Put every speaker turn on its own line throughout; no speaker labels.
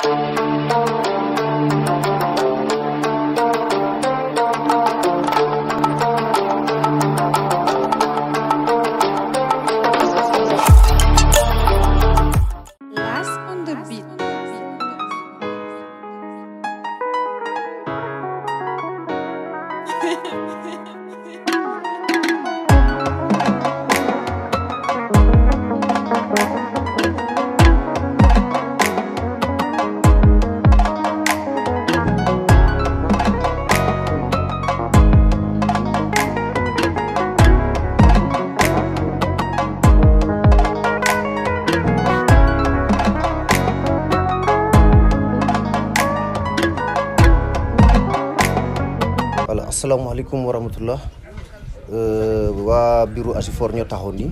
Last on the beat.
voilà asalaamaaleykum wa rahmatullah waa bureau Asifor ñoo taxaw nii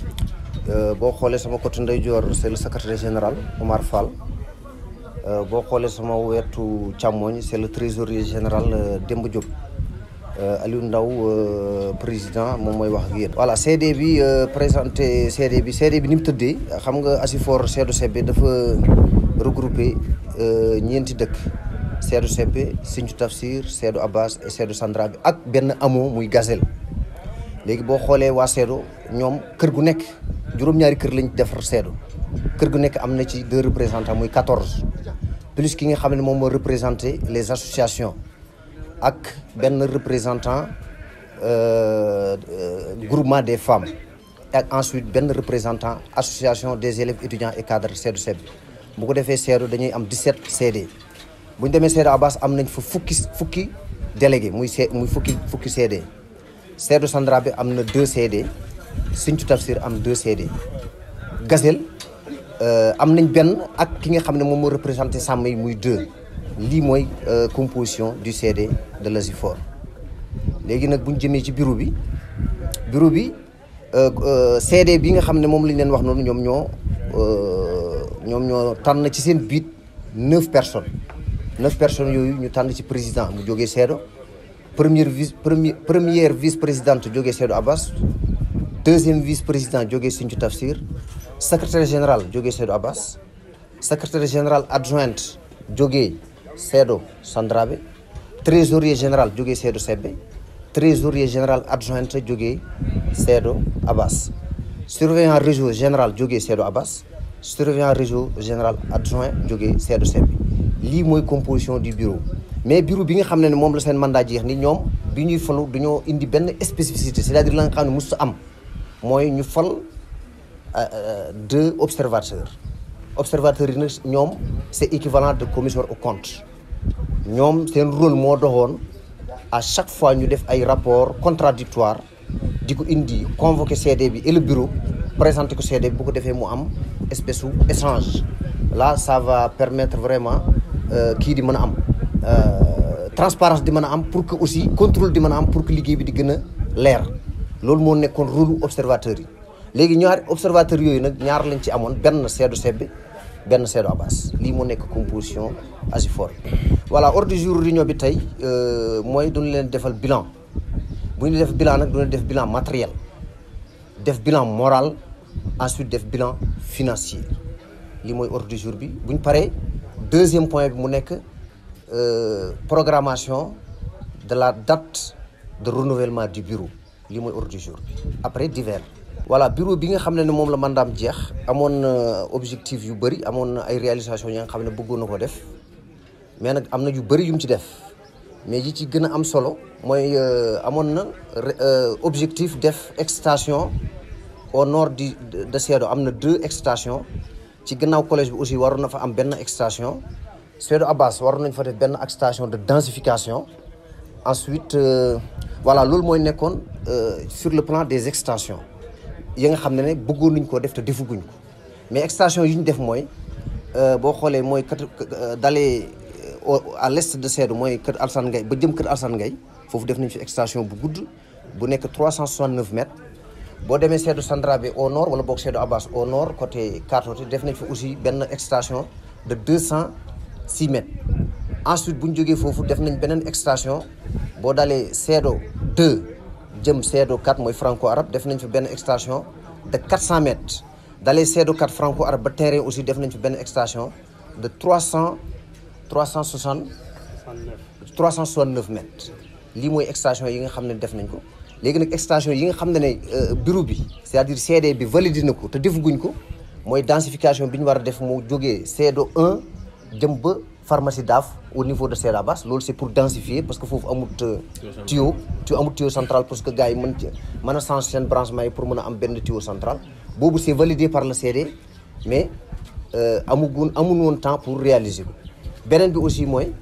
boo xoolee sama côté ndeyjoor c'est le secrétaire général Omar Fall Euh, boo xoolee sama wetu càmmooñ c'est le trésorier général euh, Demba Diop Euh, Aliou Ndaw euh, président moom mooy wax ak yéen. voilà CD bi euh, présenté CD bi CD bi ni mu tëddee xam nga Asifor Seedu Sebbe dafa regroupé euh, ñeenti dëkk Seedu Sebbe Sinthiou Tafsir Seedu Abbas et Seedu Sandra bi ak benn amoo muy Gazelle léegi boo xoolee waa Seedu ñoom kër gu nekk juróom-ñaari kër lañ defar Seedu kër gu nekk am na ci deux représentants muy 14 plus ki nga xam ne moom moo représenté les associations ak benn représentant euh, euh, groupement des femmes ak ensuite benn représentant association des élèves étudiants et cadres Seedu Sebbe bu ko defee Seedu dañuy am 17 CD bu ñu demee Seedu Abbas am nañ fa fukki fukki délégué muy C muy fukki fukki CD Seedu Sandra bi am na 2 CD Sinthiou Tafsir am 2 CD Gazelle euh, am nañ benn ak ki nga xam ne moom moo représenté sàmm yi muy 2 lii mooy euh, composition du CD de l'Asifor léegi nag bu ñu jëmee ci bureau bi bureau bi euh, euh, CD bi nga xam ne moom lañ leen wax noonu ñoom ñoo euh, ñoom ñoo tànn ci seen biit neuf personnes neuf personnes yooyu ñu tànn ci président mu jógee Seedo première vice premier première vice présidente jógee Seedo Abbas deuxième vice président jógee Sinthiou Tafsir secrétaire général jógee Seedo Abbas secrétaire général adjointe jógee Seedo Sandrabe trésorier général jógee Seedo Sebbe trésorier général adjointe jógee Seedo Abbas surveillant réseau général jógee Seedo Abbas surveillant réseau général adjoint jógee Seedo Sebbe lii mooy composition du bureau mais bureau bi nga xam ne ne moom la seen mandat jeex ni ñoom bi ñuy falu dañoo indi benn spécificité c'est-à-dire la nga xam ne mosut am mooy ñu fal deux observateurs observateurs yi nag ñoom c'est équivalent de commissaire au compte ñoom seen rôle moo doxoon à chaque fois ñu def ay rapport contradictoire di ko indi convoquer CD bi et le bureau présenter ko CD bi bu ko defee mu am espèce u échange là ça va permettre vraiment kii di mën a am transparence di mën a am pour que aussi contrôle di mën a am pour que liggéey bi di gën a leer loolu moo nekkoon rôle observateur yi léegi ñaari observateur yooyu nag ñaar lañ ci amoon benn Seedu Sebbe benn Seedu Abbas lii moo nekk composition Asifor voilà ordre du jour réunion bi tey mooy duñu leen defal bilan bu ñu def bilan nag duñu def bilan matériel def bilan moral ensuite def bilan financier lii mooy ordre du jour bi bu ñu paree deuxième point bi mu nekk programmation de la date de renouvellement du bureau lii mooy ordre du jour bi après divers voilà bureau bi nga xam ne ne moom la mandaam jeex amoon na objectif yu bëri amoon na ay réalisation yi nga xam ne bëggoon na ko def mais nag am na yu bëri yu mu ci def mais yi ci gën a am solo mooy amoon na objectif def extension au nord du de Seedo am na deux extensions ci gannaaw collège bi aussi waroon na fa am benn extension Seedo Abbas waroon nañ fa def benn extension de densification ensuite voilà loolu mooy nekkoon sur le plan des extensions yi nga xam ne ne bëggoon nañ koo def te defuguñ ko mais extension yi ñu def mooy boo xoolee mooy kat dalee à l'est de Seedo mooy kër Alsane Ngay ba jëm kër Alsane Ngay foofu def nañ fi extension bu gudd bu nekk 369 mètres boo demee Seedo Sandrabe au nord wala boog Seedo Abbas au nord côté Katote def nañ fi aussi benn extension de 206 mètres ensuite bu ñu jógee foofu def nañ beneen extension boo dalee Seedo 2 jëm Seedo 4 mooy franco arabe def nañ fi benn extension de 400 mètres dalee Seedo 4 franco arabe ba terrain aussi def nañ fi benn extension de trois cent trois cent soixante trois cent soixante neuf mètres lii mooy extension yi nga xam ne def nañ ko léegi nag extension yi nga xam ne ne bureau bi c'est-à-dire CD bi validé na ko te defaguñ ko mooy densification bi ñu war a def mu jógee CEDO 1 jëm ba pharmacie DAF au niveau de Seda Bass loolu c'est pour densifier parce que foofu amut tuyau tuyau amut tuyau central parce que gars yi mën ci mën a changer seen branchement yi pour mën a am benn tuyau central boobu c'est validé par le CD mais amugun amun woon temps pour réaliser ko beneen bi aussi mooy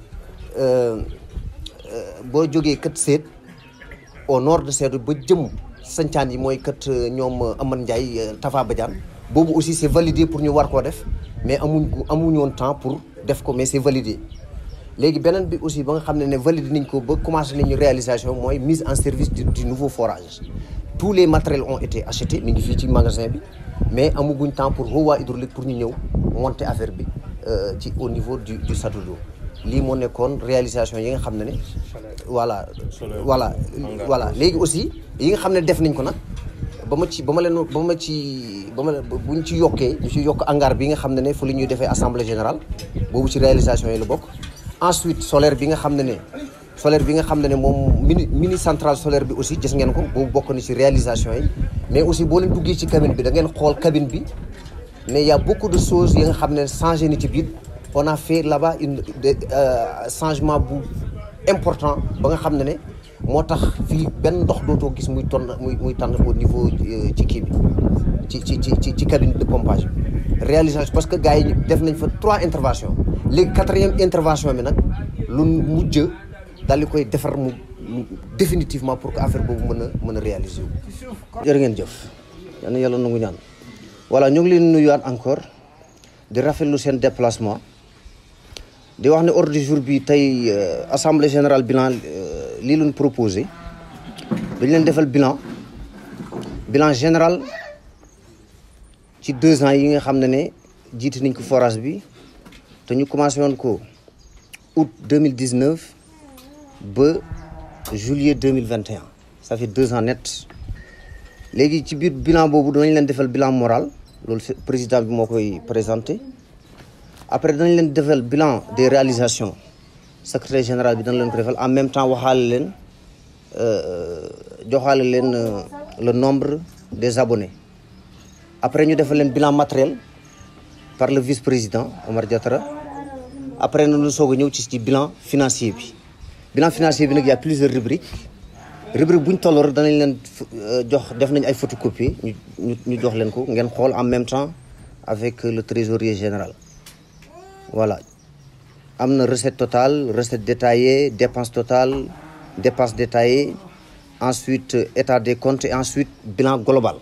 boo jógee kët seet au nord de Sédhiou ba jëm sancaan yi mooy kët ñoom Amane Ndiaye Tafa Badiane boobu aussi c'est validé pour ñu war koo def mais amuñ ko amuñu woon temps pour def ko mais c'est validé léegi beneen bi aussi ba nga xam ne ne validé nañ ko ba commencé nañu réalisation mooy mise en service du, du nouveau forage tous les matériels ont été achetés mi ngi fii ci magasin bi mais amuguñ temps pour Hawa hydraulique pour ñu ñëw monter affaire bi ci au niveau du du château d'eau lii moo nekkoon réalisation yi nga xam ne ne voilà voilà voilà léegi aussi yi nga xam ne def nañ ko nag ba ma ci ba ma leen ba ma ci ba ma buñ ci yokkee ñu ci yokk hangar bi nga xam ne ne fu li ñuy defee assemblée générale boobu ci réalisation yi la bokk ensuite solaire bi nga xam ne ne solaire bi nga xam ne ne moom mini mini centrale solaire bi aussi gis ngeen ko boobu bokk na ci réalisation yi mais aussi boo leen duggee ci cabine bi da ngeen xool cabine bi mais y a beaucoup de choses yi nga xam ne changé ni ci biir on a fait là-bas une changement bu important ba nga xam ne ne moo tax fii benn ndox dootoo gis muy tonn muy muy tànn au niveau ci kii bi ci ci ci ci cabine de pompage bi réalisation parce que gars yi def nañ fa trois interventions léegi quatrième intervention bi nag lu mujj daal di koy defar mu définitivement pour que affaire boobu mën a mën a réaliser wu. jërë ngeen jëf yal na yàlla nangu ñaan voilà ñu ngi leen nuyuwaat encore di rafetlu seen déplacement di wax ne ordre du jour bi tey assemblée générale bilan lii luñ proposé dañ leen defal bilan bilan général ci deux ans yi nga xam ne ne jiite nañ ko forage bi te ñu commencé woon ko août deux mille dix neuf ba juillet deux mille vingt et un ça fait deux ans net léegi ci biir bilan boobu danañ leen defal bilan moral loolu président bi moo koy présenté après danañ leen defal bilan des réalisations secrétaire général bi dana leen ko defal en même temps waxaale leen joxaale leen le nombre des abonnés après ñu defal leen bilan matériel par le vice-président Omar Diatara après na lu soog a ñëw ci ci bilan financier bi bilan financier bi nag y a plusieurs rubriques rubrique bu ñu tolloo rek danañ leen jox def nañ ay photocopie ñu ñu ñu jox leen ko ngeen xool en même temps avec le trésorier général voilà am na recette totale recette détaillée dépense totale dépense détaillée ensuite état des comptes et ensuite bilan global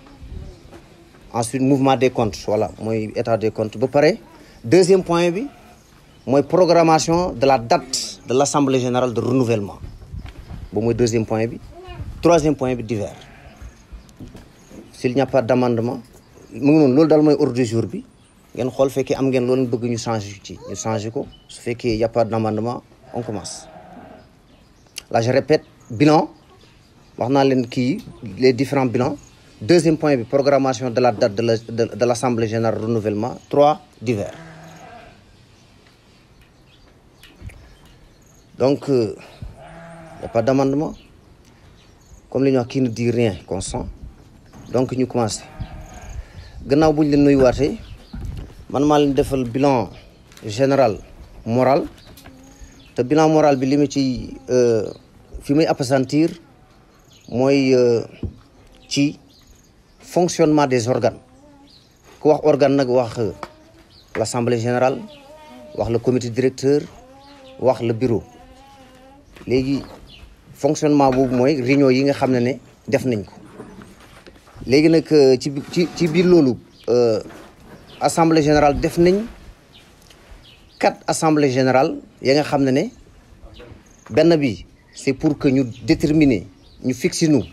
ensuite mouvement des comptes voilà mooy état des comptes ba pare deuxième point bi mooy programmation de la date de l'assemblée générale de renouvellement boobu mooy deuxième point bi troisième point bi divers s'il n'y a pas d'amendement mu ngi noonu loolu daal mooy ordre du jour bi ngeen xool fekkee am ngeen loolu bëgg ñu changer ci ñu changer ko su fekkee y a pas d'amendement on commence là je répète bilan wax naa leen kii les différents bilans deuxième point bi programmation de la date de la de, de l'assemblée générale renouvellement trois divers donc euh, y a pas d'amendement comme li ñuy wax qui ne dit rien consent donc ñu commencé gannaaw bu ñu leen nuyuwaatee man maa leen defal bilan général moral te bilan moral bi li mu ci fi muy appesantir mooy ci fonctionnement des organes ku wax organe nag wax l'assemblée générale wax le comité directeur wax le bureau léegi fonctionnement boobu mooy réunion yi nga xam ne ne def nañ ko léegi nag ci ci ci biir loolu assemblée générale def nañ quatre assemblée générale ya nga xam ne ne benn bi c'est pour que ñu déterminer ñu fixer nu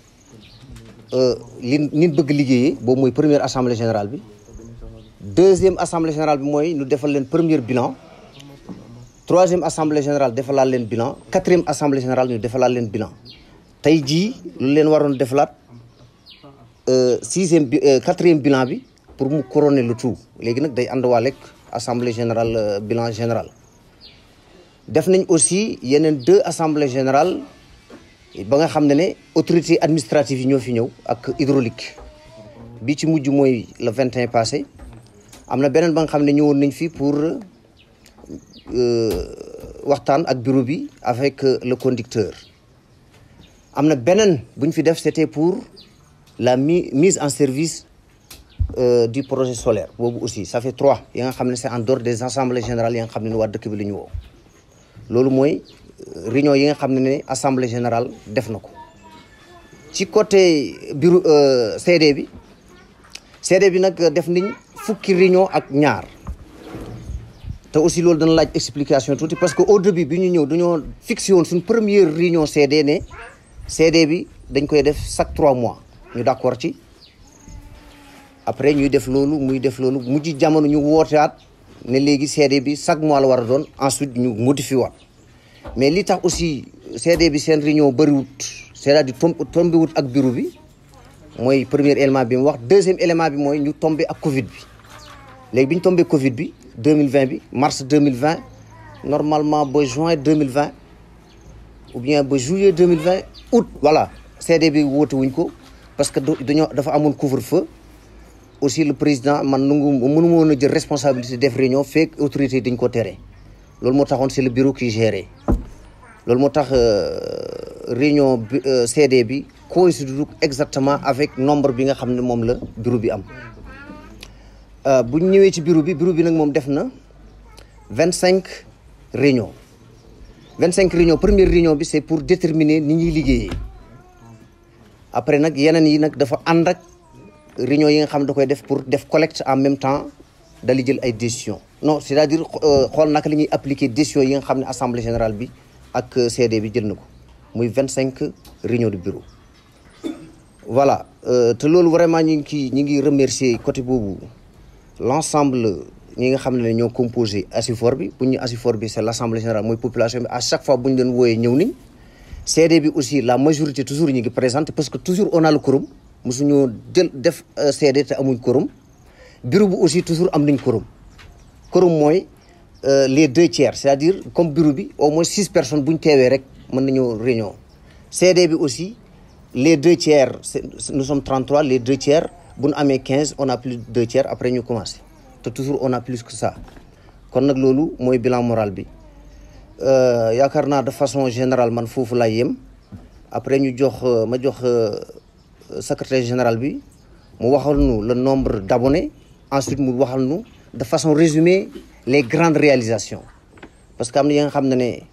li nit bëgg liggéeyee boobu mooy première assemblée générale bi deuxième assemblée générale bi mooy ñu defal leen premier bilan troisième assemblée générale defalaat leen bilan quatrième assemblée générale ñu defalaat leen bilan tey jii lu leen waroon defalaat sixième bi quatrième bilan bi pour mu couronner le tout léegi nag day ànd waa lekk assemblée générale bilan général def nañ aussi yeneen deux assemblée générale ba nga xam ne ne autorité administrative yi ñoo fi ñëw ak hydraulique bi ci mujj mooy le 21 passé am na beneen ba nga xam ne ñëwoon nañ fi pour waxtaan ak bureau bi avec le conducteur am na beneen bu ñu fi def c'était pour la mise en service euh, du projet solaire boobu aussi ça fait trois yi nga xam ne c'est en dehors des assemblées générales yi nga xam ne waa dëkk bi la ñu woo loolu mooy réunion yi nga xam ne ne assemblée générale def na ko ci côté bureau CD bi CD bi nag def nañ fukki réunion ak ñaar te aussi loolu dana laaj explication tuuti parce que au début bi ñu ñëw dañoo fixé woon suñ première réunion CD ne CD bi dañ koy def chaque trois mois ñu d'accord ci après ñuy def loolu muy def loolu mujj jamono ñu wootewaat ne léegi CD bi chaque mois la war a doon ensuite ñu modifié waat mais li tax aussi CD bi seen réunion bëriwut c'est-à-dire tombé wut ak bureau bi mooy premier élément bi mu wax deuxième élément bi mooy ñu tombé ak Covid bi léegi bi ñu tombé Covid bi 2020 bi mars 2020 normalement ba juin 2020 ou bien ba juillet 2020 août voilà CD bi woote wuñ ko parce que dañoo dafa amoon couvre-feu aussi le président man nangu mënu ma woon a jël responsabilité def réunion fekk autorité dañ ko tere loolu moo taxoon c'est le bureau qui géré loolu moo tax réunion bi CD bi coïncide exactement avec nombre bi nga xam ne moom la bureau bi am bu ñu ñëwee ci bureau bi bureau bi nag moom def na vingt cinq réunions vingt cinq réunions première réunion bi c'est pour déterminer ni ñuy liggéeyee après nag yeneen yi nag dafa ànd ak réunion yi nga xam ne da koy def pour def collecte en même temps dali jël ay décisions non c'est-à-dire xool naka la ñuy appliquer décisions yi nga xam ne assemblée générale bi ak CD bi jël na ko muy vingt cinq réunions de bureau voilà te loolu vraiment ñu ngi kii ñu ngi remercier côté boobu l'ensemble ñi nga xam ne ñoo composé ASUFOR bi bu ñu ASUFOR bi c'est l'assemblée générale mooy population bi à chaque fois bu ñu leen wooyee ñëw nañ CD bi aussi la majorité toujours ñu ngi présente parce que toujours on a le quorum mosuñoo jël def CD te amuñ quorum bureau bi aussi toujours am nañ quorum quorum mooy les deux tiers c'est-à-dire comme bureau bi au moins six personnes bu ñu teewee rek mën nañoo réunion CD bi aussi les deux tiers nous sommes 33 les deux tiers bu ñu amee 15 on a plus de deux tiers après ñu commencé te toujours on a plus que ça kon nag loolu mooy bilan moral bi yaakaar naa de façon générale man foofu laay yem après ñu jox ma jox secrétaire général bi mu waxal nu le nombre d'abonnés ensuite mu waxal nu de façon résumée les grandes réalisations parce que am na yi nga xam ne ne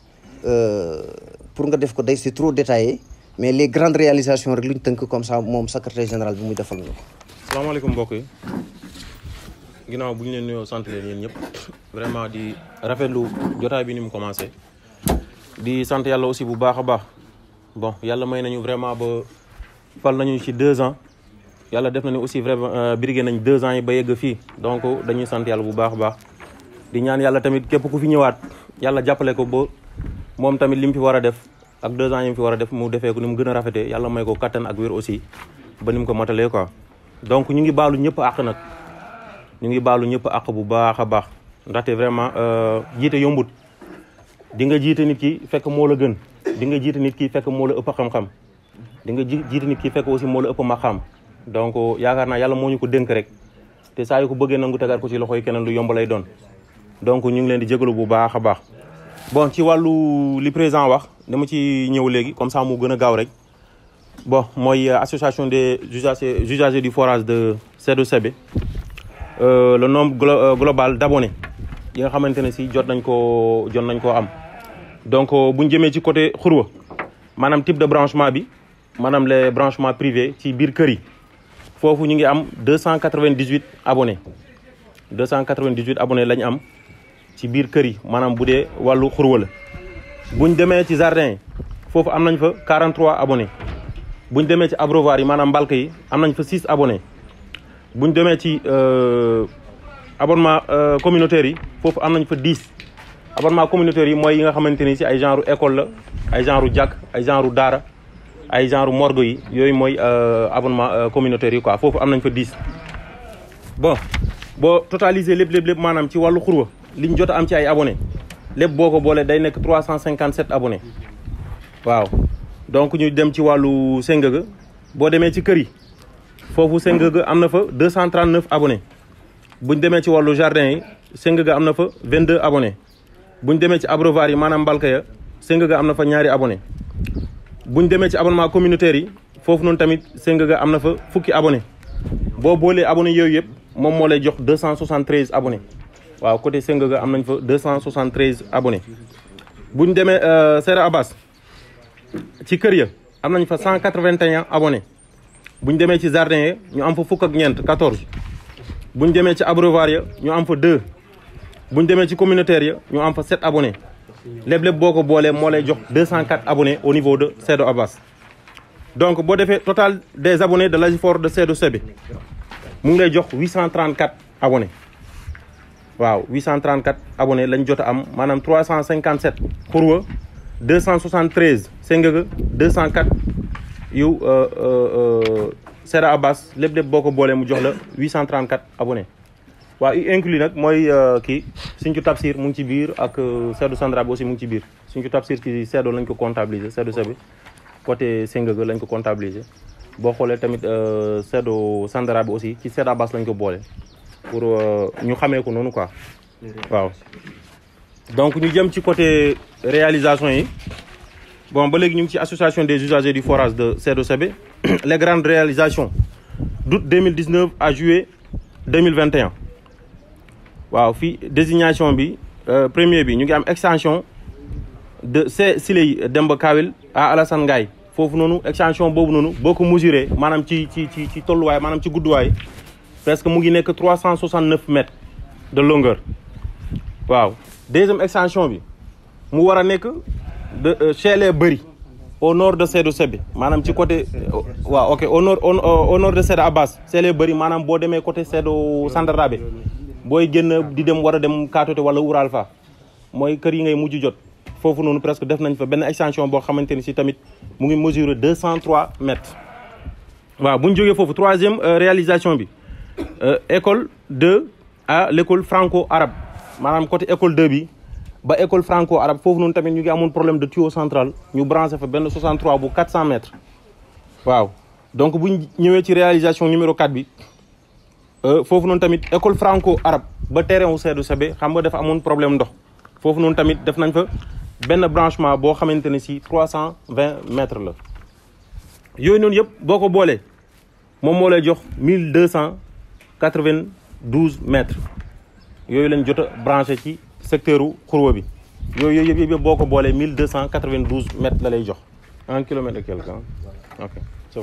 pour nga def ko day c'est trop détaillé mais les grandes réalisations rek lu ñu tënk comme ça moom secrétaire général bi muy defal ñu ko.
salaamaaleykum mbokk yi ginnaaw bu ñu leen nuyoo sant leen yéen ñëpp vraiment di rafetlu jotaay bi ni mu commencé di sant yàlla aussi bu baax a baax bon yàlla may nañu vraiment ba fal nañu ci deux ans yàlla def na ni aussi vraiment birigé nañ deux ans yi ba yegg fii donc dañuy sant yàlla bu baax a baax di ñaan yàlla tamit képp ku fi ñëwaat yàlla jàppale ko ba moom tamit li mu fi war a def ak deux ans yi mu fi war a def mu defee ko ni mu gën a rafetee yàlla may ko kattan ak wér aussi ba ni mu ko matalee quoi donc ñu ngi baalu ñëpp àq nag ñu ngi baalu ñëpp àq bu baax a baax ndaxte vraiment jiite yombut di nga jiite nit ki fekk moo la gën di nga jiite nit ki fekk moo la ëpp xam-xam di nga jiite nit ki fekk aussi moo la ëpp ma xam donc yaakaar naa yàlla moo ñu ko dénk rek te saa yu ko bëggee nangu tegaat ko ci loxoy keneen lu yomb lay doon donc ñu ngi leen di jégalu bu baax a baax bon ci wàllu li président wax dama ci ñëw léegi comme ça mu gën a gaaw rek bon mooy association des usagers usagers du forage de C2CB euh, le nombre glo global d'abonnés yi nga xamante ne si jot nañ koo jot nañ koo am donc bu ñu jëmee ci côté xurwa maanaam type de branchement bi maanaam les branchements privés ci biir kër yi foofu ñu ngi am deux cent quatre-vingt-dix-huit abonnés deux cent quatre-vingt-dix-huit abonnés la ñu am ci biir kër yi maanaam bu dee wàllu xurwa la buñ demee ci jardin yi foofu am nañ fa 43 abonnés buñ demee ci abreuvoir yi maanaam mbalka yi am nañ fa 6 abonnés buñ demee ci abonnement communautaire yi foofu am nañ fa 10 abonnement communautaire yi mooy yi nga xamante ni si ay genre école la ay genre jàkk ay genre daara ay genre morgue yi yooyu mooy abonnement communautaire yi quoi foofu am nañ fa 10 bon boo totaliser lépp lépp lépp maanaam ci wàllu xurwa liñ jot a am ci ay abonné lépp boo ko boolee day nekk 357 abonné waaw donc ñu dem ci wàllu Sengaga boo demee ci kër yi foofu Sengaga am na fa 239 abonné buñ demee ci wàllu jardin yi Sengaga am na fa 22 abonné buñ demee ci abreuvoir yi maanaam mbalka ya Sengaga am na fa ñaari abonné buñ demee ci abonnement communautaire yi foofu noonu tamit Sengaga am na fa fukki abonné boo boolee abonné yooyu yëpp moom moo lay jox 273 abonné waaw côté Sengaga am nañ fa 273 abonné buñ demee Sera Abbas ci kër ya am nañ fa 181 abonné buñ demee ci jardin ya ñu am fa fukk ak ñeent 14 buñ demee ci abreuvoir ya ñu am fa 2 buñ demee ci communautaire ya ñu am fa 7 abonné lépp lépp boo ko boolee moo lay jox 204 abonnés au niveau de Seedo Abbas donc boo defee total des abonnés de l'Agifor de Seedo Sebe mu ngi lay jox 834 abonnés waaw 834 abonnés lañ jot a am maanaam 357 xurwa 273 Sengaga 204 yu Seedo Abbas lépp lépp boo ko boolee mu jox la 834 abonnés waaw i inclus nag mooy kii Sinthiou Tapsir mu ngi ci biir ak Seedo Sandra bi aussi mu ngi ci biir Sinthiou Tapsir ci Seedo lañ ko comptabiliser Seedo Sebe côté Sengaga lañ ko comptabiliser boo xoolee tamit Seedo Sandra bi aussi ci Seedo Abbas lañ ko boole pour ñu xamee ko noonu quoi waaw donc ñu jëm ci côté réalisation yi bon ba léegi ñu ngi ci association des usagers du forage de Seedo Sebe les grandes réalisations d'août 2019 à juillet 2021 waaw fii désignation bi premier bi ñu ngi am extension de C Siley Demba Kawil à Alassane Ngaye foofu noonu extension boobu noonu boo ko mesuré maanaam ci ci ci ci tolluwaay maanaam ci gudduwaay presque mu ngi nekk 369 mètres de longueur waaw deuxième extension bi mu war a nekk de chez les Bëri au nord de Seedo Sebe maanaam ci côté waaw ok au nord au nord de Seedo Abbas chez les Bëri maanaam boo demee côté Seedo Sandarabé booy génn di dem war a dem Katote wala Oural fa mooy kër yi ngay mujj jot foofu noonu presque def nañ fa benn extension boo xamante ni si tamit mu ngi mesurer 203 mètres. waaw bu ñu jógee foofu troisième réalisation bi école 2 à l' école franco arabe maanaam côté école 2 bi ba école franco arabe foofu noonu tamit ñu ngi amoon problème de tuyau central ñu branché fa benn 63 bu 400 mètres. waaw donc bu ñu ñëwee ci réalisation numéro 4 bi. foofu noonu tamit école franco arabe ba terrain wu Seedo Sebe xam nga dafa amoon problème ndox foofu noonu tamit def nañ fa benn branchement boo xamante ne si 320 mètres la. yooyu noonu yëpp boo ko boolee moom moo lay jox 1292 mètres yooyu lañ jot a branché ci secteur u xurwa bi yooyu yooyu yëpp boo ko boolee 1292 mètres la lay jox un kilomètre et quelque ok c'est bon.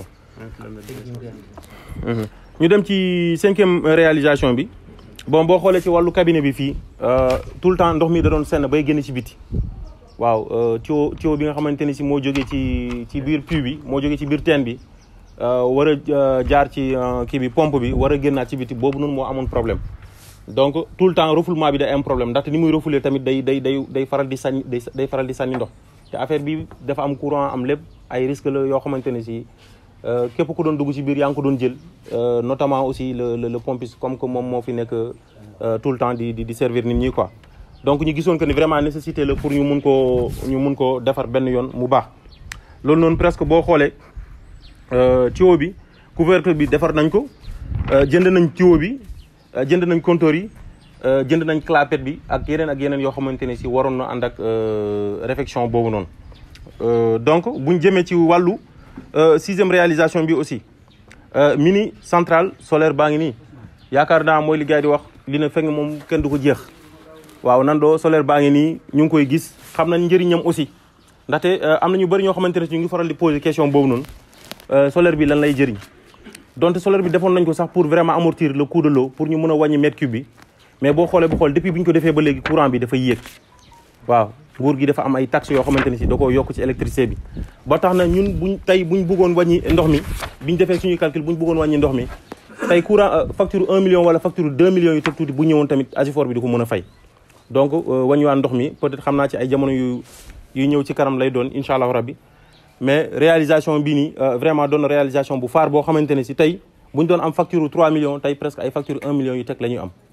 ñu dem ci cinquième réalisation bi bon boo xoolee ci wàllu cabinet bi fii tout le temps ndox mi da doon senn bay génn ci biti waaw tuyau tuyau bi nga xamante ni si moo jógee ci ci biir puits bi moo jógee ci biir teen bi war a jaar ci kii bi pompe bi war a génnaat ci biti boobu noonu moo amoon problème donc tout le temps refoulement bi day am problème ndaxte ni muy refouler tamit day day day day faral di sànni day faral di sànni ndox te affaire bi dafa am courant am lépp ay risque la yoo xamante ne si képp ku doon dugg ci biir yaa ngi ko doon jël notamment aussi le le pompiste comme que moom moo fi nekk tout le temps di di servir nit ñi quoi. donc ñu gisoon que ni vraiment nécessité la pour ñu mun koo ñu mun koo defar benn yoon mu baax loolu noonu presque boo xoolee tuyau bi couvercle bi defar nañ ko jënd nañ tuyau bi jënd nañ compteur yi jënd nañ clapette bi ak yeneen ak yeneen yoo xamante ne si waroon na ànd ak réfection boobu noonu donc buñ jëmee ci wàllu. sixième réalisation bi aussi mini centrale solaire baa ngi nii yaakaar naa mooy li gars yi di wax li na fekk moom kenn du ko jeex waaw nandoo solaire baa ngi nii ñu ngi koy gis xam nañ njëriñam aussi ndaxte am na ñu bëri ñoo xamante ne ñu ngi faral di poser question boobu noonu solaire bi lan lay jëriñ donte solaire bi defoon nañ ko sax pour vraiment amortir le coût de l'eau pour ñu mën a wàññi mètre cube bi mais boo xoolee bu xool depuis bi ñu ko defee ba léegi courant bi dafa yéeg waaw nguur gi dafa am ay taxes yoo xamante ne si da koo yokk ci électricité bi ba tax na ñun buñ tey buñ bëggoon wàññi ndox mi biñ defee suñuy calcul buñ bëggoon wàññi ndox mi tey courant facture 1 million wala facture 2 millions yu teg tuuti bu ñëwoon tamit Agifor bi du ko mën a fay donc wàññiwaan ndox mi peut-être xam naa ci ay jamono yu yu ñëw ci kanam lay doon incha allahu rabbi mais réalisation bii nii vraiment doon réalisation bu faar boo xamante ne si tey buñ doon am facture 3 millions tey presque ay facture 1 million yu teg la ñuy am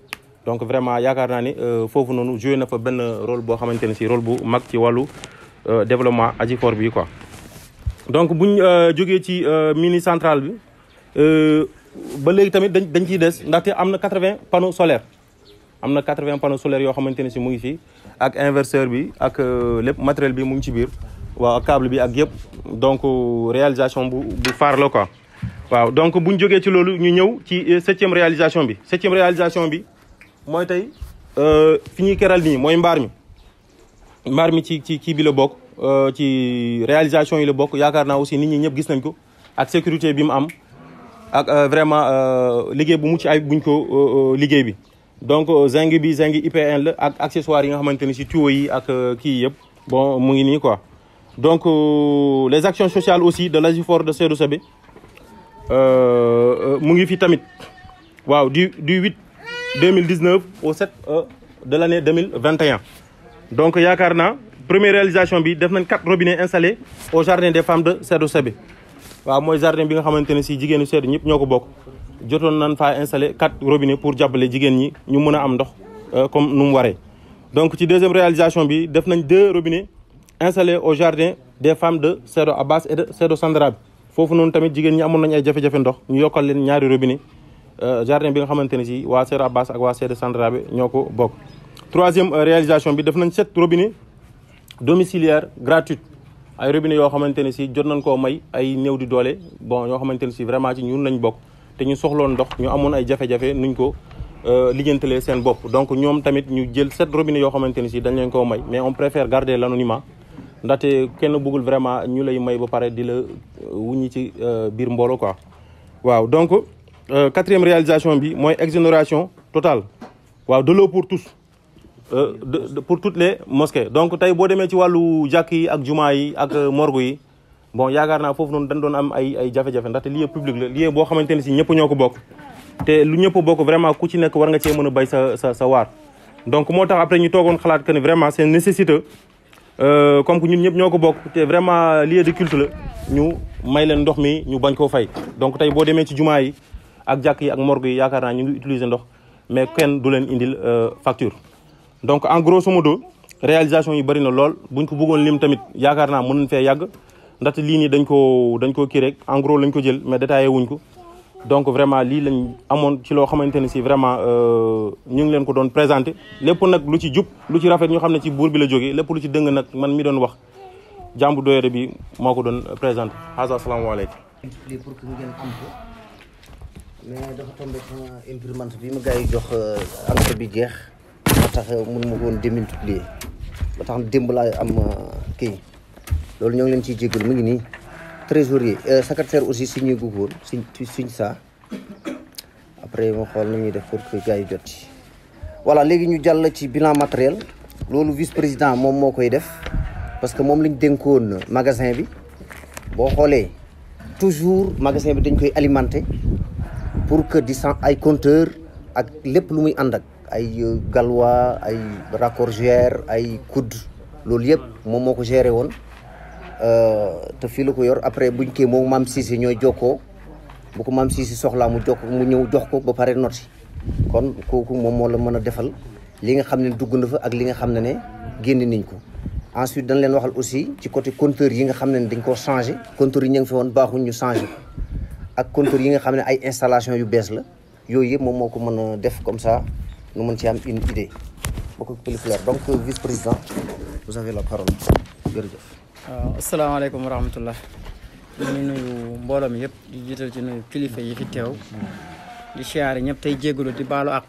donc vraiment yaakaar naa ni foofu noonu joué na fa benn rôle boo xamante ne si rôle bu mag ci wàllu développement Ajifor bi quoi. donc buñ jógee ci mini centrale bi ba léegi tamit dañ dañ ciy des ndaxte am na 80 panneaux solaires am na 80 panneaux solaires yoo xamante ne si mu ngi fii ak inverseur bi ak lépp matériel bi mu ngi ci biir waaw câble bi ak yëpp donc réalisation bu bu faar la quoi. waaw donc buñ jógee ci loolu ñu ñëw ci septième réalisation bi septième réalisation bi mooy tey fi ñuy keral nii mooy mbaar mi mbaar mi ci ci kii bi la bokk ci réalisation yi la bokk yaakaar naa aussi nit ñi ñëpp gis nañ ko ak sécurité bi mu am ak vraiment liggéey bu mucc ay buñ ko liggéey bi donc zinc bi zinc IPN la ak accessoires yi nga xamante ni si tuyaux yi ak kii yëpp bon mu ngi nii quoi donc les actions sociales aussi de l'Ajifor de Sédhiou Sebe mu ngi fi tamit waaw du du 8 2019 au 7 de l'année 2021 donc yaakaar naa première réalisation bi def nañ quatre robinets installés au jardin des femmes de Sédhiou Sebe waaw mooy jardin bi nga xamante ne si jigéenu Sédhiou ñëpp ñoo ko bokk jotoon nañ faa installé quatre robinets pour jàppale jigéen ñi ñu mën a am ndox comme nu mu waree donc ci deuxième réalisation bi def nañ deux robinets installés au jardin des femmes de Sédhiou Abbas et de Sédhiou Sandrabi foofu noonu tamit jigéen ñi amoon nañu ay jafe-jafe ndox ñu yokkal leen ñaari robinet jardin bi nga xamante ne si waa Sédhiou Abbas ak waa Sédhiou Sandrabi ñoo ko bokk troisième réalisation bi def nañ sept robinets domiciliaires gratuits ay robinet yoo xamante ne si jot nañ koo may ay néew di doole bon ñoo xamante ne si vraiment ci ñun lañ bokk te ñu soxloon ndox ñu amoon ay jafe-jafe nuñ ko lijjantalee seen bopp donc ñoom tamit ñu jël sept robinet yoo xamante ne si dañ leen koo may mais on préfère garder l'anonymat ndaxte kenn bëggul vraiment ñu lay may ba pare di la wuññi ci biir mbooloo quoi waaw donc quatrième réalisation bi mooy exonération totale waaw de l'eau pour tous de pour toutes les mosquées donc tey boo demee ci wàllu jàkk yi ak jumaa yi ak morgue yi bon yaakaar naa foofu noonu dañ doon am ay ay jafe-jafe ndaxte lieu public la lieu boo xamante ne si ñëpp ñoo ko bokk te lu ñëpp bokk vraiment ku ci nekk war nga cee mën a bay sa sa sa waar donc moo tax après ñu toogoon xalaat que ni vraiment c'est nécessité comme que ñun ñëpp ñoo ko bokk te vraiment lieu de culte la ñu may leen ndox mi ñu bañ koo fay donc tey boo demee ci jumaa yi ak jàkk yi ak morgue yi yaakaar naa ñu ngi utiliser ndox mais kenn du leen indil facture donc en grosso modo réalisation yi bëri na lool buñ ko bëggoon lim tamit yaakaar naa mën nañ fee yàgg ndaxte lii nii dañ ko dañ koo kii rek en gros lañ ko jël mais détaillé wuñ ko donc vraiment lii lañ amoon ci loo xamante ne si vraiment ñu ngi leen ko doon présenté lépp nag lu ci jub lu ci rafet ñu xam ne ci buur bi la jógee lépp lu ci dëng nag man mi doon wax jàmbu doyore bi moo ko doon présenté asa asalaamaaleykum
lii pour que ngeen am ko mais dafa tombé sama imprimante bi ma gars yi jox encre bi jeex ba tax mun ma ko woon démultiplier ba tax démb laa am kii loolu ñoo ngi leen ciy jégalu mu ngi nii trésorier secrétaire aussi si ñuy gugg woon suñ suñ saa après ma xool na ñuy def pour que gars yi jot ci voilà léegi ñu jàll ci bilan matériel loolu vice président moom moo koy def parce que moom lañ dénkoon magasin bi boo xoolee toujours magasin bi dañ koy alimenter pour que di san ay compteur ak lépp lu muy ànd ak ay galwa ay raccordière ay coude loolu yëpp moom moo ko géré woon te fii la ko yor après buñ kii moom maam Cissé ñooy jokkoo bu ko maam Cissé soxlaa mu jokk mu ñëw jox ko ba pare noti kon kooku moom moo la mën a defal li nga xam ne dugg na fa ak li nga xam ne ne génn nañ ko ensuite dañ leen waxal aussi ci côté compteur yi nga xam ne dañ koo changé compteur yi ñu ngi fi woon baaxuñ ñu changé ak compteur yi nga xam ne ay installation yu bees la yooyu yëpp moom moo ko mën a def comme ça nu mën ci am une idée beaucoup plus clair donc vice président vous avez la parole jërëjëf
waaw asalaamaaleykum wa rahmatullah ñu ngi nuyu mbooloo mi yëpp di jiital ci nuyu kilifa yi fi teew di siyaare ñëpp tey jégalu di baalu àq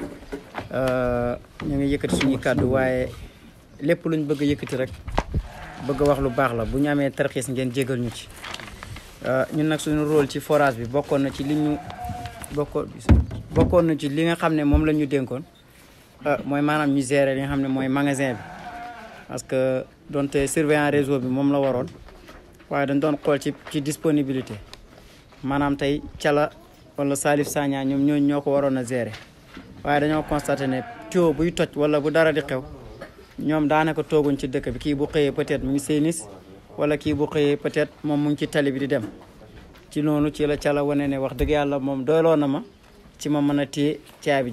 ñu ngi yëkkati suñuy kàddu waaye lépp luñ bëgg a yëkkati rek bëgg a wax lu baax la bu ñu amee tarxiis ngeen jégal ñu ci ñun nag suñu rôle ci forage bi bokkoon na ci li ñu bokkoon bokkoon na ci li nga xam ne moom la ñu dénkoon mooy maanaam ñu gérer li nga xam ne mooy magasin bi parce que donte surveillant réseau bi moom la waroon waaye dañ doon xool ci ci disponibilité maanaam tey Cala wala Salif Sagna ñoom ñooñu ñoo ko waroon a gérer waaye dañoo constaté ne tuyau buy toj wala bu dara di xew ñoom daanaka tooguñ ci dëkk bi kii bu xëyee peut-être mu ngi seenis wala kii bu xëyee peut-être moom mu ngi ci tali bi di dem ci noonu ci la Cala wane ne wax dëgg yàlla moom doyloo na ma ci ma mën a téye caabi ji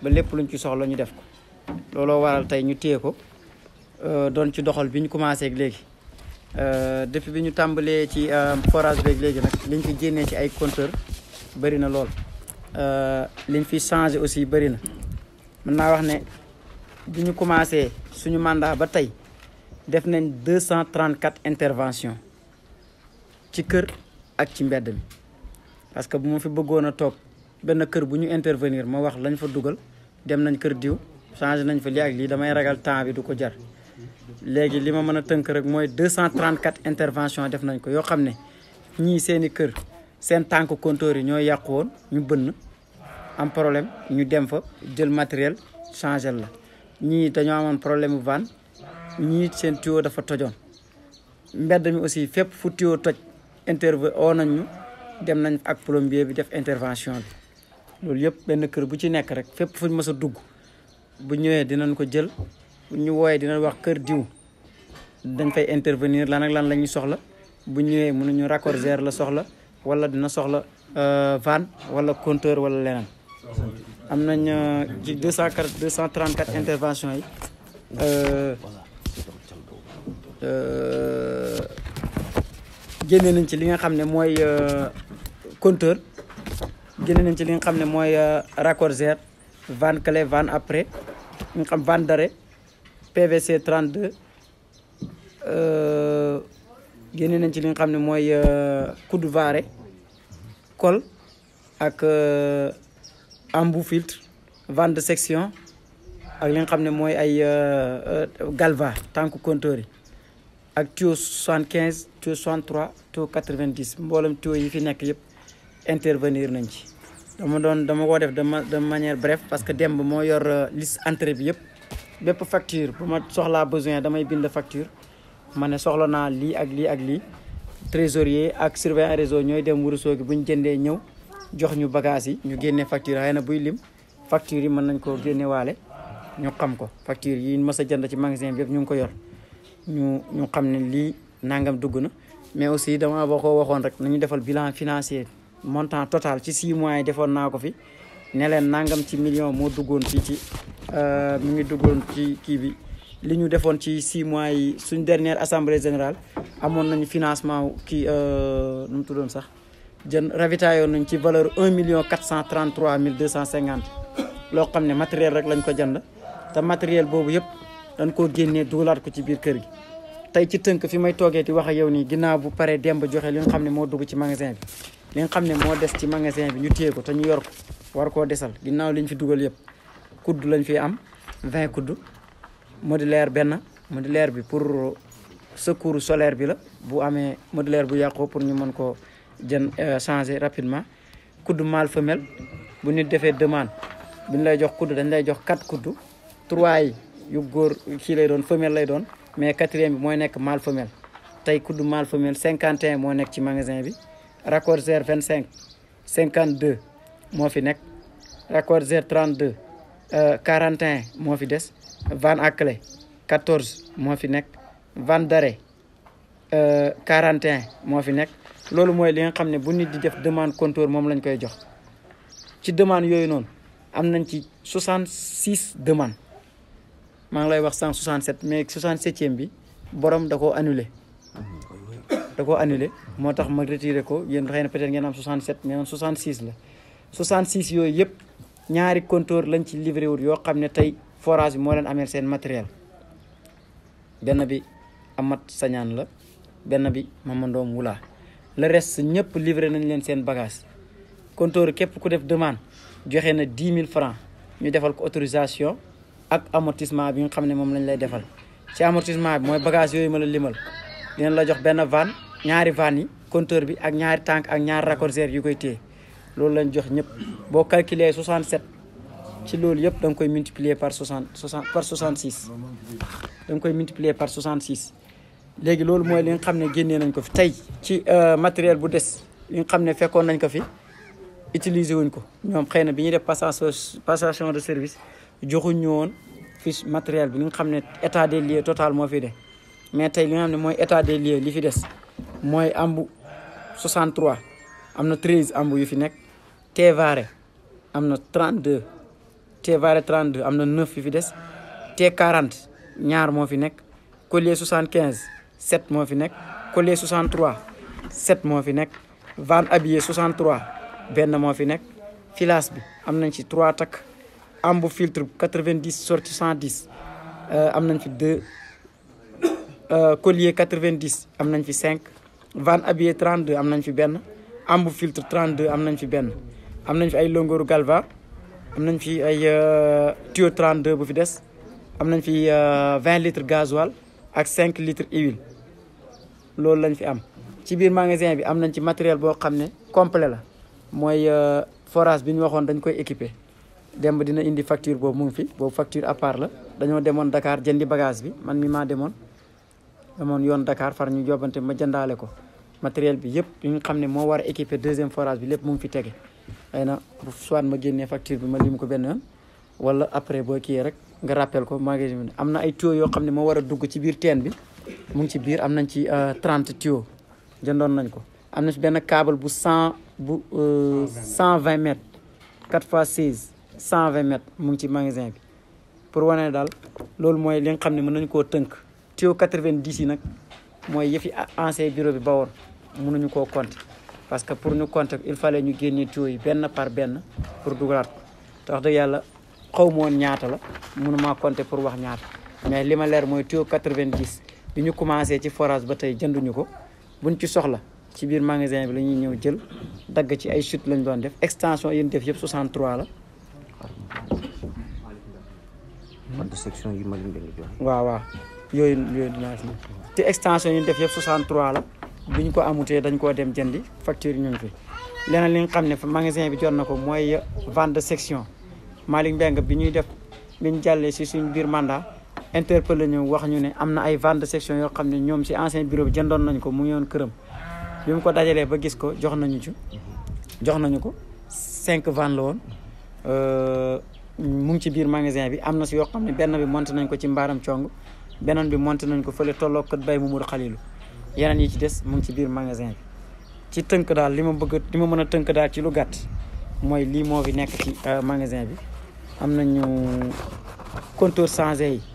ba lépp luñ ci soxla ñu def ko looloo waral tey ñu téye ko doon ci doxal bi ñu commencé ak léegi depuis bi ñu tàmbalee ci forage beeg léegi nag liñ fi génnee ci ay compteur bëri na lool liñ fi changé aussi bëri na mën naa wax ne bi ñu commencé suñu mandat ba tey def nañ 234 interventions ci kër ak ci mbedd mi parce que bu ma fi bëggoon a toog benn kër bu ñu intervenir ma wax lañ fa dugal dem nañ kër diw changé nañ fa lii ak lii damay ragal temps bi du ko jar léegi li ma mën a tënk rek mooy 234 interventions def nañ ko yoo xam ne ñii seeni kër seen tànk compteur yi ñoo yàqu woon ñu bënn am problème ñu dem fa jël matériel changé la ñii dañoo amoon problème van ñii seen tuyau dafa tojoon mbedd mi aussi fépp fu tuyau toj interve oo nañ ñu dem nañ ak plombier bi def intervention bi loolu yëpp benn kër bu ci nekk rek fépp fuñ mës a dugg bu ñëwee dinañ ko jël bu ñu wooyee dinañ wax kër diw dañ fay intervenir lan ak lan la ñuy soxla bu ñëwee mënuñu raccorder la soxla wala dina soxla van wala compteur wala leneen am nañ ci deux cent quatre deux cent trente quatre intervention yi génne nañ ci li nga xam ne mooy compteur génne nañ ci li nga xam ne mooy raccorder van clé van après nga xam van d'arrêt PVC 32 génne nañ ci li nga xam ne mooy coude varé col ak embout filtre van de section ak li nga xam ne mooy ay galva tànk compteur yi ak tuyau 75 tuyau 63 tuyau 90 mboolem tuyau yi fi nekk yëpp intervenir nañ ci dama doon dama ko def de de manière bref parce que demb moo yor liste entrée bi yëpp bépp facture bu ma soxlaa besoin damay bind facture ma ne soxla naa lii ak lii ak lii trésorier ak surveillant réseau ñooy dem wurusoo gi bu ñu jëndee ñëw jox ñu bagage yi ñu génnee facture xëy na buy lim facture yi mën nañ koo génne waale ñu xam ko facture yi mës a jënd ci magasin bi yëpp ñu ngi ko yor ñu ñu xam ne lii nangam dugg na mais aussi dama boo ko waxoon rek nañu defal bilan financier montant total ci 6 mois yi defoon naa ko fi ne leen nangam ci million moo duggoon fii ci mi ngi duggoon ci kii bi li ñu defoon ci 6 mois yi suñ dernière assemblée générale amoon nañu financement kii nu mu tuddoon sax jën ravitaayoon nañ ci valeur 1 million 433 mille 250 loo xam ne matériel rek lañ ko jënd te matériel boobu yëpp dañ koo génnee dugalaat ko ci biir kër gi tey ci tënk fi may toogee di wax ak yow nii ginnaaw bu paree demb joxe li nga xam ne moo dugg ci magasin bi li nga xam ne moo des ci magasin bi ñu téye ko te ñu yor ko war koo desal ginnaaw liñ fi dugal yëpp kudd lañ fi am 20 kudd modulaire benn modulaire bi pour secours solaire bi la bu amee modulaire bu yàqoo pour ñu mën koo jën changer rapidement kudd mâle femelle bu nit defee demande bu ñu lay jox kudd dañ lay jox 4 kudd 3 yi yu góor kii lay doon femelle lay doon mais quatrième bi mooy nekk mâle femelle tey kudd mâle femelle 51 moo nekk ci magasin bi raccorder 25 52 moo fi nekk raccorder 32 41 moo fi des van à clé 14 moo fi nekk van d'arrêt 41 moo fi nekk loolu mooy li nga xam ne bu nit di def demande compteur moom lañ koy jox ci demande yooyu noonu am nañ ci 66 demandes maa ngi lay wax 167 mais 67e bi borom da koo annulé da koo annulé moo tax ma retiré ko yéen xëy na peut-être ngeen am 67 mais man 66 la 66 yooyu yëpp ñaari compteur lañ ci livré wut yoo xam ne tey forage bi moo leen ameel seen matériel benn bi amat sañaan la benn bi mamandoom wulaa le reste ñëpp livré nañ leen seen bagage compteur képp ku def demande joxe na 10 000 francs ñu defal ko autorisation ak amortissement bi nga xam ne moom lañ lay defal ci amortissement bi mooy bagage yooyu ma la limal dinañ la jox benn van ñaari van yi compteur bi ak ñaari tànk ak ñaari raccorder yu koy téye loolu lañ jox ñëpp boo calculer 67 ci loolu yëpp da nga koy multiplier par 60 60 par 66 da nga koy multiplier par 66 léegi loolu mooy li nga xam ne génnee nañ ko fi tey ci matériel bu des li nga xam ne fekkoon nañ ko fi utiliser wuñ ko ñoom xëy na bi ñuy def passation passation de service joxuñ ñu woon fiche matériel bi li nga xam ne état des lieux total moo fi de mais tey li nga xam ne mooy état des lieux li fi des mooy ambu 63 am na 13 ambu yu fi nekk Tévaré am na 32 T-Vallée 32 am na 9 yu fi des T40 ñaar moo fi nekk Collier 75 7 moo fi nekk Collier 63 7 moo fi nekk Van Habillé 63 benn moo fi nekk filaas bi am nañ ci 3 takk ambu filtre 90 sorti 110 am nañ fi 2 Collier 90 am nañ fi 5 Van Habillé 32 am nañ fi benn ambu filtre 32 am nañ fi benn am nañ fi ay longoru galva am nañ fi ay tuyau 32 bu fi des am nañ fi 20 litres gasoil ak 5 litres huile loolu lañ fi am ci biir magasin bi am nañ ci matériel boo xam ne complet la mooy forage bi ñu waxoon dañ koy équiper demb dina indi facture boobu mu ngi fi boobu facture à part la dañoo demoon Dakar jëndi bagage bi man mi maa demoon demoon yoon Dakar far ñu jobante ma jëndaale ko matériel bi yëpp yu nga xam ne moo war a équiper deuxième forage bi lépp mu ngi fi tege xëy na soit ma génnee facture bi ma lim ko benn yoon wala après boo kii rek nga rappel ko magasin bi am na ay tuyaux yoo xam ne moo war a dugg ci biir teen bi mu ngi ci biir am nañ ci 30 tuyaux jëndoon nañ ko am na ci benn câble bu 100 bu 120 mètres 4 fois 16 120 mètres mu ngi ci magasin bi pour wane daal loolu mooy li nga xam ne mën nañu koo tënk tuyau 90 yi nag mooy yëfi ancien bureau bi ba woon mënuñu koo compter parce que pour ñu compter il fallait ñu génne tuyau yi benn par benn pour dugalaat ko te wax dëgg yàlla xaw ma woon ñaata la mënumaa compter pour wax ñaata mais li ma leer mooy tuyau 90 bi ñu commencé ci forage ba tey jënduñu ko buñ ci soxla ci biir magasin bi la ñuy ñëw jël dagg ci ay chute lañ doon def extension yi ñu def yëpp 63 la.
fan de section yi ma leen di joxe.
waaw waaw yooyu yooyu dinaa si te extension yi ñu def yëpp 63 la bi ñu ko amutee dañ koo dem jëndi facture yi ñu ngi fi. leneen li nga xam ne magasin bi jot na ko mooy vente de section Malick Mbengue bi ñuy def bi ñu jàllee si suñ biir mandat interpellé ñu wax ñu ne am na ay vente de section yoo xam ne ñoom si ancien bureau bi jëndoon nañ ko mu ngi woon këram. bi mu ko dajalee ba gis ko jox nañu ci jox nañu ko cinq ventes la woon mu ngi ci biir magasin bi am na si yoo xam ne benn bi monté nañ ko ci mbaaram cong beneen bi monté nañ ko fële tolloo kët bay Mamadou Xalilu yeneen yi ci des mu ngi ci biir magasin bi ci tënk daal li ma bëgg li ma mën a tënk daal ci lu gàtt mooy lii moo fi nekk ci magasin bi am nañu compteur changé yi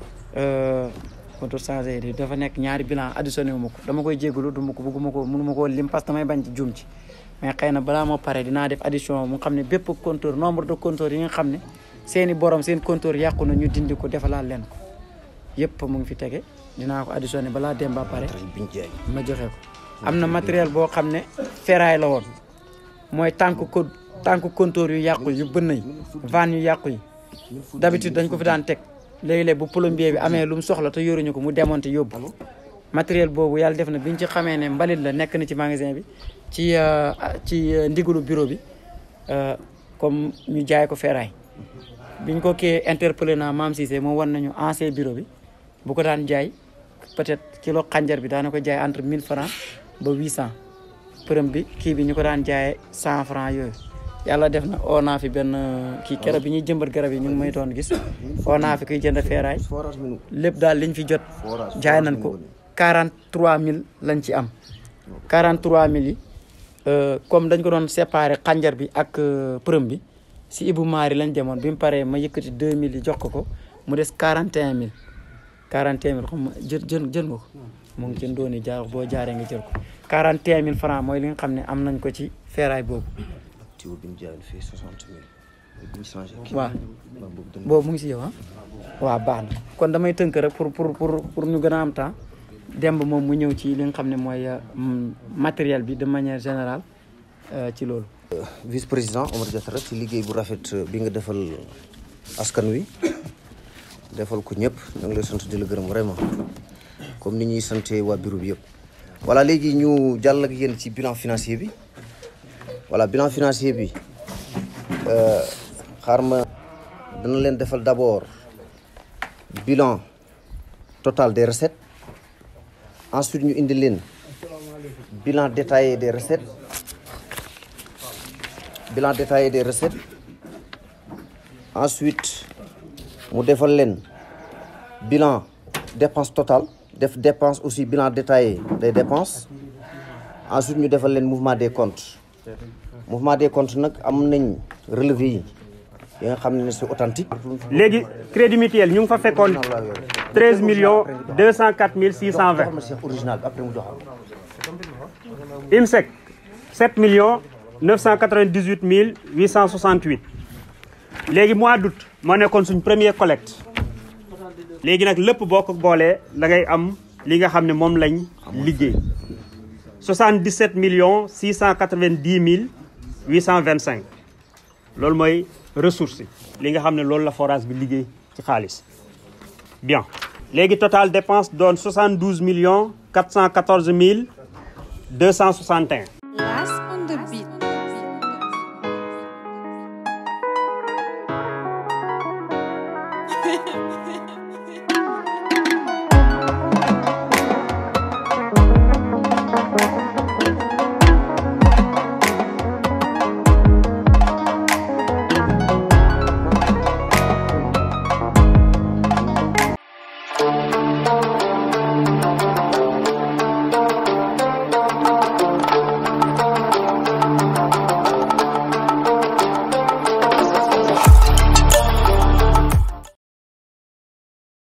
compteur changé yi dafa nekk ñaari bilan additionné wu ma ko dama koy jégalu du ma ko bëgguma ko mënu ma koo lim parce que damay bañ ci juum ci mais xëy na balaa moo pare dinaa def addition mu xam ne bépp compteur nombre de compteurs yi nga xam ne seeni borom seen compteur yàqu na ñu dindi ko defalaat leen ko yëpp mu ngi fi tege dinaa ko additionné balaa dem ba pare ma joxe ko am na matériel boo xam ne ferraille la woon mooy tànk ko tànk compteur yu yàqu yu bënn yi van yu yàqu yi d'habitude dañ ko fi daan teg léegi-léeg bu plombier bi amee lu mu soxla te yoruñu ko mu démonté yóbbu matériel boobu yàlla def na biñ ci xamee ne mbalit la nekk na ci magasin bi ci ci ndigalu bureau bi comme ñu jaay ko ferraille biñ ko kii interpellé naa Maam Cissé moo wan nañu ancien bureau bi bu ko daan jaay peut-être kilo xànjar bi daana ko jaay entre 1000 francs ba 800 përëm bi kii bi ñu ko daan jaayee 100 francs yooyu yàlla def na oo naa fi benn kii keroog bi ñuy jëmbat garab yi ñu ngi may doon gis oo naa fi kuy jënd ferraille lépp daal liñ fi jot jaay nañ ko 43000 lañ ci am 43000 yi comme dañ ko doon séparé xànjar bi ak përëm bi si Ibou Mari lañ demoon bi mu paree ma yëkkati 2000 yi jox ko ko mu des 41000 41000 xam nga jël jël jël nga ko mu ngi ci ndooni jaar boo jaaree nga jël ko 41000 francs mooy li nga xam ne am nañ ko ci ferraille boobu
tuyau bi ñu jaayoon fii 60 000 bi ñu changé kii
waaw
boobu dana
boobu mu ngi si yow ah waaw baax na kon damay tënk rek pour pour pour pour ñu gën a am temps demb moom mu ñëw ci li nga xam ne mooy matériel bi de manière générale ci loolu
vice président Omar Diatara ci liggéey bu rafet bi nga defal askan wi defal ko ñëpp ñu ngi lay sant di la gërëm vraiment comme ni ñuy sante waa bureau bi yëpp voilà léegi ñu jàll ak yéen ci bilan financier bi voilà bilan financier bi xaar ma dana leen defal d'abord bilan total des recettes ensuite ñu indi leen bilan détaillé des recettes bilan détaillé des recettes ensuite mu defal leen bilan dépense totale def dépense aussi bilan détaillé des dépenses ensuite ñu defal leen mouvement des comptes mouvement des comptes nag am nañ relevé yi yi nga xam ne c'est authentique
léegi crédit mutuel ñu ngi fa fekkoon 13 millions 204 mille 620
pharmacie original bi après mu joxal
IMSEC 7 millions 998 mille 868 léegi mois d'août moo nekkoon suñ premier collecte léegi nag lépp boo ko boolee da ngay am li nga xam ne moom lañ liggéey 77 millions 690 mille 825 loolu mooy ressource yi li nga xam ne loolu la forage bi liggéey ci xaalis bien léegi total dépense doon 72 millions 414 mille 261